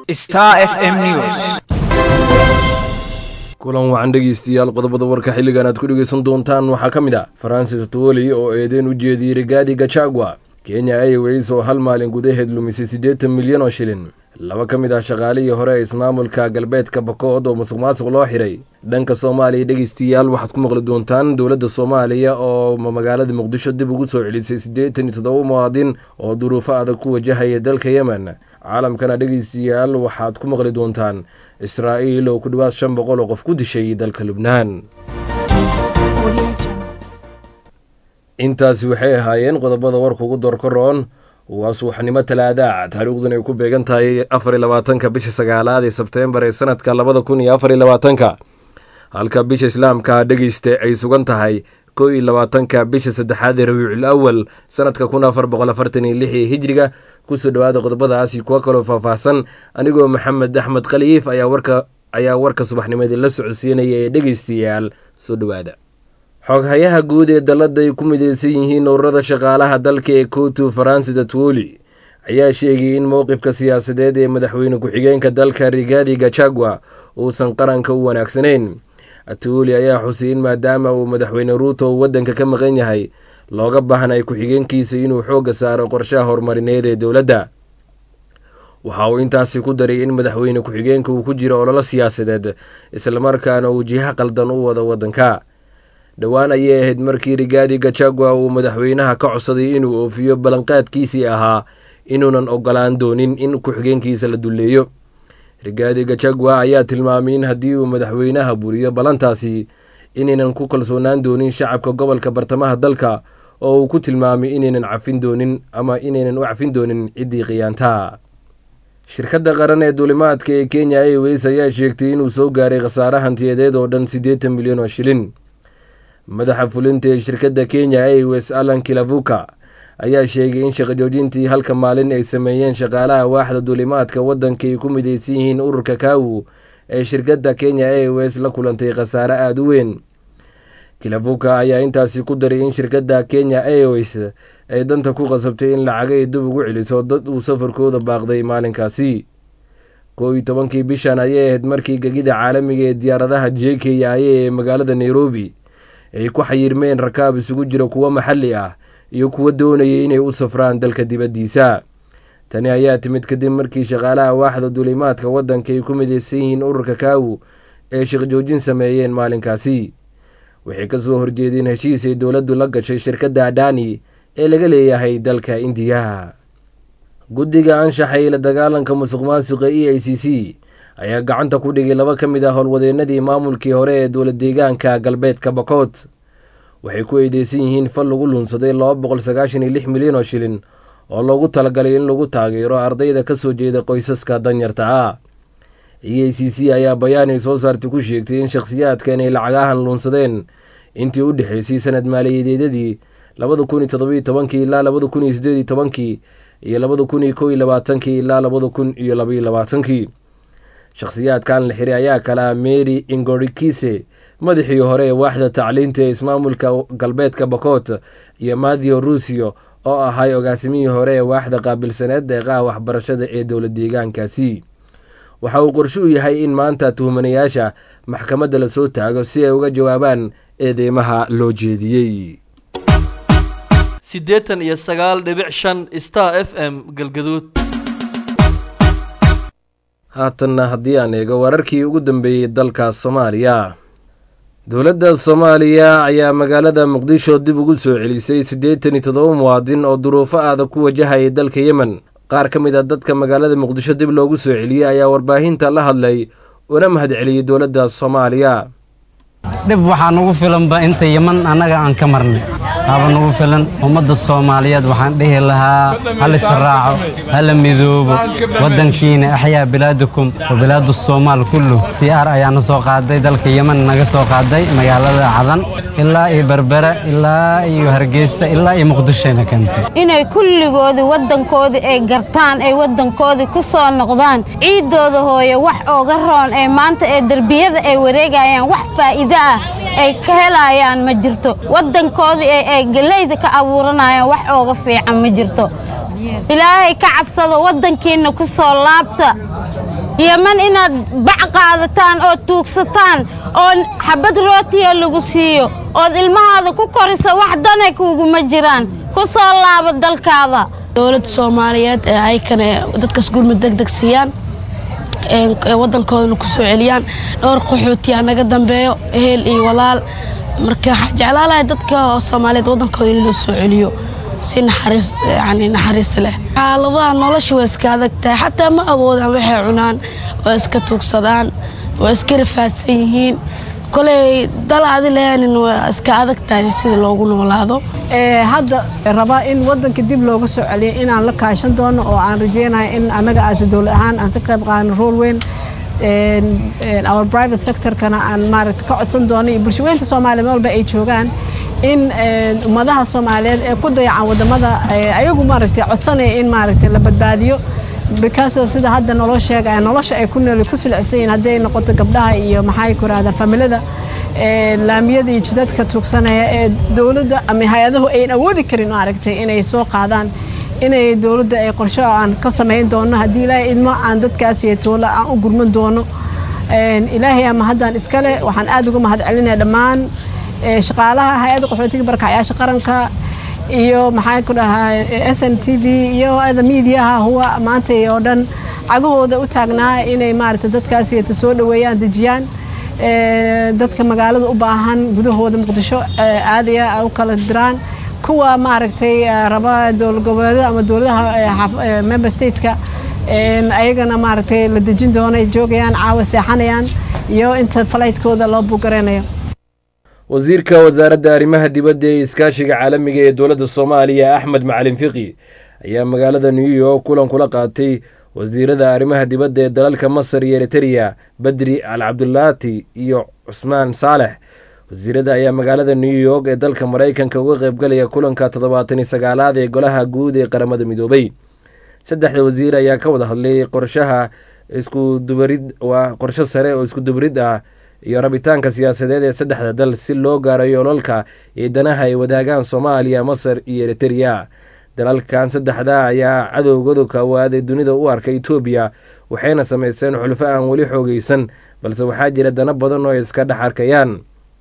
Star FM News. kulan wacan dhegeystayaal qodobada warka xilligan aad ku dhegeysan doontaan waxaa ka mid ah faransis tuwoli oo eedeyn u jeediyey rigaadi gachagua kenya airways oo hal maalin gudaheed lumisay siddeetan milyan oo shilin laba ka mid ah shaqaalihii hore ee ismaamulka galbeedka bakood oo musuq maasuq loo xiray dhanka soomaaliya dhegeystayaal waxaad ku maqli doontaan dowladda soomaaliya oo magaalada muqdisho dib ugu soo celisay siddeetan iyo toddoba muwaadin oo duruufo adag ku wajahaya dalka yemen caalamkana dhegeystayaal waxaad ku maqli doontaan israa'iil oo ku dhowaad shan boqol oo qof ku dishay dalka lubnaan intaasi waxay ahaayeen qodobada warka ugu doorkaroon waa subaxnimo talaada taariikhduna ay ku beegan tahay afar iyo labaatanka bisha sagaalaad ee sebteembar ee sanadka labada kun iyo afar iyo labaatanka halka bisha islaamka dhegeysta ay sugan tahay kow iyo labaatanka bisha saddexaad ee rabiicul awal sanadka kun afar boqol afartan iyo lix ee hijriga kusoo dhowaada qodobadaasi kuwo kaloo faahfaahsan anigoo maxamed axmed khaliif ayaa warka ayaa warka subaxnimadii la socodsiinaya ee dhegeystayaal soo dhowaada xoghayaha guud ee dalladda ay ku mideysan yihiin ururada shaqaalaha dalka ee kotu faransis atwoli ayaa sheegay in mowqifka siyaasadeed ee madaxweyne ku-xigeenka dalka rigaadi gachagua uusan qaranka u wanaagsanayn atwoli ayaa xusay in maadaama uu madaxweyne ruuto uu waddanka ka maqan yahay looga baahnay ku-xigeenkiisa inuu xoogga saaro qorshaha horumarineed ee dowladda waxa uu intaasi ku daray in madaxweyne ku-xigeenka uu ku jiro ololo siyaasadeed islamarkaana uu jiho qaldan u wado waddanka dhowaan ayay ahayd markii rigaadi gachagua uu madaxweynaha ka codsaday inuu oofiyo ballanqaadkiisii ahaa inuunan ogolaan doonin in ku-xigeenkiisa la dulleeyo rigaadi gachagua ayaa tilmaamay in haddii uu madaxweynaha buriyo ballantaasi inaynan ku kalsoonaan doonin shacabka gobolka bartamaha dalka oo uu ku tilmaamay inaynan cafin doonin ama inaynan u cafin doonin ciddii khiyaantaa shirkadda qaran ee duulimaadka ee kenya airways ayaa sheegtay inuu soo gaaray khasaare hantiyadeed oo dhan siddeetan milyan oo shilin madaxa fulinta ee shirkadda kenya airways alan kilavuka ayaa sheegay in shaqajoojintii halka maalin ay sameeyeen shaqaalaha waaxda duulimaadka waddanka ay ku mideysan yihiin ururka kaawu ee shirkadda kenya airways la kulantay khasaare aada u weyn kilavuka ayaa intaasi ku daray in shirkadda kenya airways ay danta ku qasabtay in lacagay dib ugu celiso dad uu safarkooda baaqday maalinkaasi kow iyo tobankii bishan ayay ahayd markii gegida caalamiga ee diyaaradaha j k i ee magaalada nairobi ay ku xayirmeen rakaab isugu jira kuwo maxalli ah iyo kuwo doonayay inay u safraan dalka dibaddiisa tani ayaa timid kadib markii shaqaalaha waaxda duulimaadka waddanka ay ku mideysan yihiin ururka kaawu ee shaqjoojin sameeyeen maalinkaasi waxay ka soo horjeedeen heshiis ay dowladdu la gashay shirkadda adani ee laga leeyahay dalka indiya guddiga anshaxay la dagaalanka musuq maasuqa e i c c ayaa gacanta ku dhigay laba ka mid ah howlwadeenadii maamulkii hore ee dowlad deegaanka galbeedka bakood waxay ku eedeysan yihiin fal lagu luunsaday laba boqol sagaashan iyo lix milyan oo shilin oo loogu talagalay in lagu taageero ardayda ka soo jeeda qoysaska danyarta ah e a c c ayaa bayaan ay soo saartay ku sheegtay in shakhsiyaadkan ay lacagahan luunsadeen intii u dhexeysay sanad maaliyadeedadii labada kun iyo todobiyo tobankii ilaa labada kun iyo sideed iyo tobankii iyo labada kun iyo kow iyo labaatankii ilaa labada kun iyo labaiyo labaatankii shakhsiyaadkan la xiray ayaa kala mary ingorikise madaxii hore ee waaxda tacliinta ee ismaamulka galbeedka bakoot iyo mathio rusio oo ahay ogaasimihii hore ee waaxda qaabilsaneed deeqaha waxbarashada ee dowlad deegaankaasi waxa uu qorshe u yahay in maanta tuhmanayaasha maxkamadda la soo taago si ay uga jawaabaan eedeymaha loo jeediyey siddeetan iyo sagaal dhibic shan star f m galgaduud haatanna haddii aan eego wararkii ugu dambeeyey dalka soomaaliya dowladda soomaaliya ayaa magaalada muqdisho dib ugu soo celisay siddeetan iyo toddoba muwaadin oo duruufo adag ku wajahayay dalka yemen qaar ka mid a dadka magaalada muqdisho dib loogu soo celiyey ayaa warbaahinta la hadlay una mahad celiyey dowladda soomaaliya dhib waxaa nugu filanba inta yeman annaga aan ka marnay haba nugu filan ummadda soomaaliyeed waxaan dhihi lahaa hal israaco hala midoobo waddankiina axyaa bilaadukum wa bilaadu soomaal kullu si ar ayaana soo qaaday dalka yeman naga soo qaaday magaalada cadan ilaa iyo berbera ilaa iyo hargeysa ilaa iyo muqdishoyna keentay inay kulligoodii waddankoodii ay gartaan ay waddankoodii ku soo noqdaan ciiddooda hooye wax ooga roon ee maanta ee derbiyada ay wareegayaan wax faa'iido ah ay ka helayaan ma jirto waddankoodii ee ay gelayda ka abuuranayaan wax ooga fiican ma jirto ilaahay ka cabsado waddankiinna ku soo laabta yeman inaad bac qaadataan oo tuugsataan oo xabad rootiya lagu siiyo ood ilmahaada ku korisa wax danay kuuguma jiraan ku soo laabo dalkaada dowladda soomaaliyeed ee aykan dadkaas gurmud deg deg siiyaan waddankoodana ku soo celiyaan dhowr qaxootiyaa naga dambeeyo ehel iyo walaal marka waxaa jeclaalahay dadka soomaaliyeed waddankooda in loo soo celiyo si naxariis yani naxariis leh xaaladaha nolosha waa iska adag tahay xataa ma awoodaan waxay cunaan waa iska tuugsadaan waa iska rafaadsan yihiin koley dal adi lehaanin waa iska adag tahay sida loogu noolaado hadda rabaa in waddanka dib looga soo celiyo inaan la kaashan doono oo aan rajeynayo in annaga aasi dowlad ahaan aan ka qayb qaadano rool weyn our private sectorkana aan maaragta ka codsan doono iyo bulshaweynta soomaaliya meel walba ay joogaan in ummadaha soomaaliyeed ee ku dayacan wadamada ayagu maaragtay codsanaya in maaragtay la badbaadiyo because of sida hadda naloo sheegaya nolosha ay ku nool ku silicsan yihiin hadday noqoto gabdhaha iyo maxay ku rahdaa familada laamiyada iyo jidadka tuugsanaya ee dowladda ama hay-adahu ayn awoodi karin maaragtay inay soo qaadaan inay dowladda ay qorsho aan ka samayn doono haddii ilaahay idmo aan dadkaas iyo toola aan u gurman doono ilaahay ama haddaan iskale waxaan aad uga mahad celinaya dhammaan shaqaalaha hay-adda qaxootiga barakacayaasha qaranka iyo maxaan ku dhahaa s n t v iyo ada miidiyaha huwa maanta oo dhan cagahooda u taagnaa inay maaragtay dadkaas yeeto soo dhoweeyaan dejiyaan dadka magaalada u baahan gudahooda muqdisho aadaya u kala diraan kuwa maaragtay raba dowlad goboleedyada ama dowladaha member stateka ayagana maaragtay la dejin doono ay joogayaan caawa seexanayaan iyo inta falaytkooda loo buugareynayo wasiirka wasaaradda arrimaha dibadda ee iskaashiga caalamiga ee dowladda soomaaliya axmed macalin fiqi ayaa magaalada new york kulan kula qaatay wasiirada arrimaha dibadda ee dalalka masar iyo eritereya badri al cabdulaati iyo cusmaan saalex wasiirada ayaa magaalada new york ee dalka maraykanka uga qaybgalaya kulanka toddobaatan iyo sagaalaad ee golaha guud ee qaramada midoobay saddexda wasiir ayaa ka wada hadlay qorshaha iskudubarid waa qorsho sare oo iskudubarid ah iyo rabitaanka siyaasadeed ee saddexda dal si loo gaaro yoolalka iyo danaha ay wadaagaan soomaaliya masar iyo eritereya dalalkan saddexda ayaa cadowgooda kawaaday dunida u arka etoobiya waxayna sameyseen xulfo aan weli xoogeysan balse waxaa jira dana badan oo iska dhex arkayaan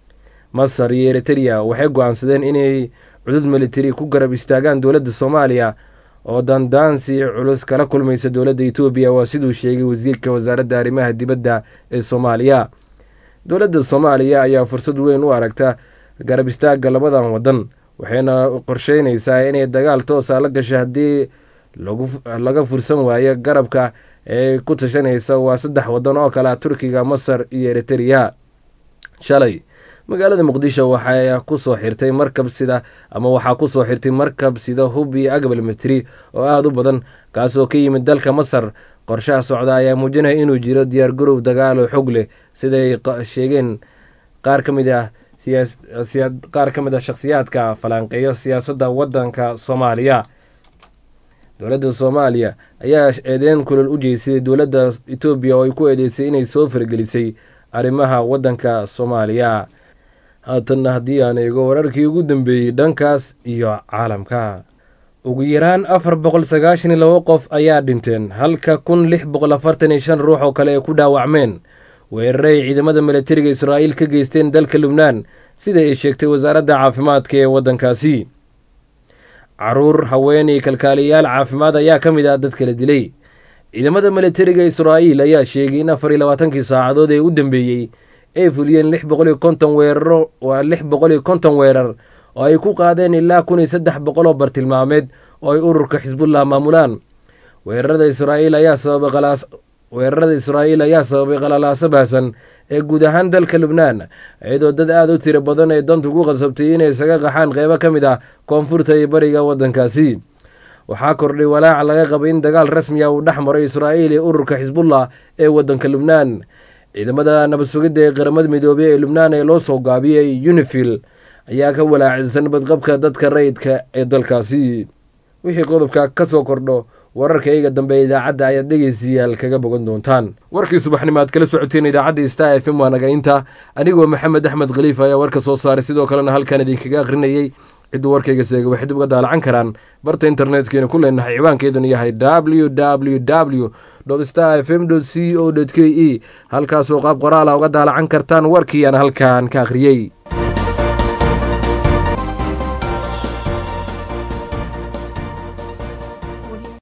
masar iyo eritereya waxay go-aansadeen inay cudud militari ku garab istaagaan dowladda soomaaliya oo dandaansi culus kala kulmaysa dowladda etoobiya waa siduu sheegay wasiirka wasaaradda arrimaha dibadda ee soomaaliya dowladda soomaaliya ayaa fursad weyn u aragta garab istaagga labadan wadan waxayna qorsheynaysaa inay dagaal toosa la gasho haddii laga fursan waayo garabka ee ku tashanaysa waa saddex wadan oo kale ah turkiga masar iyo eritereya shalay magaalada muqdisho waxaa kusoo xirtay markab sida ama waxaa kusoo xirtay markab sida hub iyo agabal mitri oo aada u badan kaasoo ka yimid dalka masar qorshaha socda ayaa muujinaya inuu jiro diyaar garow dagaal oo xog leh siday sheegeen qaar ka mid ah qaar ka mid ah shakhsiyaadka falanqeeyo siyaasadda waddanka soomaaliya dowladda soomaaliya ayaa eedeyn kulol u jeysay dowladda etoobiya oo ay ku eedeysay inay soo fargelisay arrimaha waddanka soomaaliya haatanna haddii aan eego wararkii ugu dambeeyey dhankaas iyo caalamka ugu yaraan afar boqol sagaashan iyo labo qof ayaa dhinteen halka kun lix boqol afartan iyo shan ruux oo kale ay ku dhaawacmeen weerare ay ciidamada milatariga israa'iil ka geysteen dalka lubnaan sida ay sheegtay wasaaradda caafimaadka ee waddankaasi caruur haweenay kalkaaliyayaal caafimaad ayaa ka mid ah dadka la dilay ciidamada milatariga israa'iil ayaa sheegay in afar iyo labaatankii saacadood ee u dambeeyey ay fuliyeen lix boqol iyo konton weeraro waa lix boqol iyo konton weerar oo ay ku qaadeen ilaa kun iyo saddex boqol oo bartilmaameed oo ay ururka xisbullah maamulaan weerarada israa'iil ayaa sababay qalaas weerarada israa'iil ayaa sababay qalalaaso baahsan ee guud ahaan dalka lubnaan iyadoo dad aada u tiro badan ee dantu ku qasabtay inay isaga qaxaan qeybo ka mid ah koonfurta iyo bariga waddankaasi waxaa kordhay walaaca laga qabay in dagaal rasmi ah uu dhex maro israa'iil iyo ururka xisbullah ee waddanka lubnaan ciidamada nabad sugidda ee qaramada midoobey ee lubnaan ee loo soo gaabiyey unifil ayaa ka walaacisan badqabka dadka rayidka ee dalkaasi wixii qodobka ka soo kordho wararka iyaga dambe idaacadda ayaad dhegeystayaal kaga bogan doontaan warkii subaxnimo aad kala socoteen idaacadda star f m waa naga inta anigoo maxamed axmed khaliif ayaa warka soo saaray sidoo kalena halkan idinkaga akhrinayey cidduu warkayga seega waxay dib uga daalacan karaan barta internetkeenna ku leenahay ciwaankeeduna yahay w w w star f m c o k e halkaasoo qaab qoraala uga daalacan kartaan warkii aan halkan ka akhriyey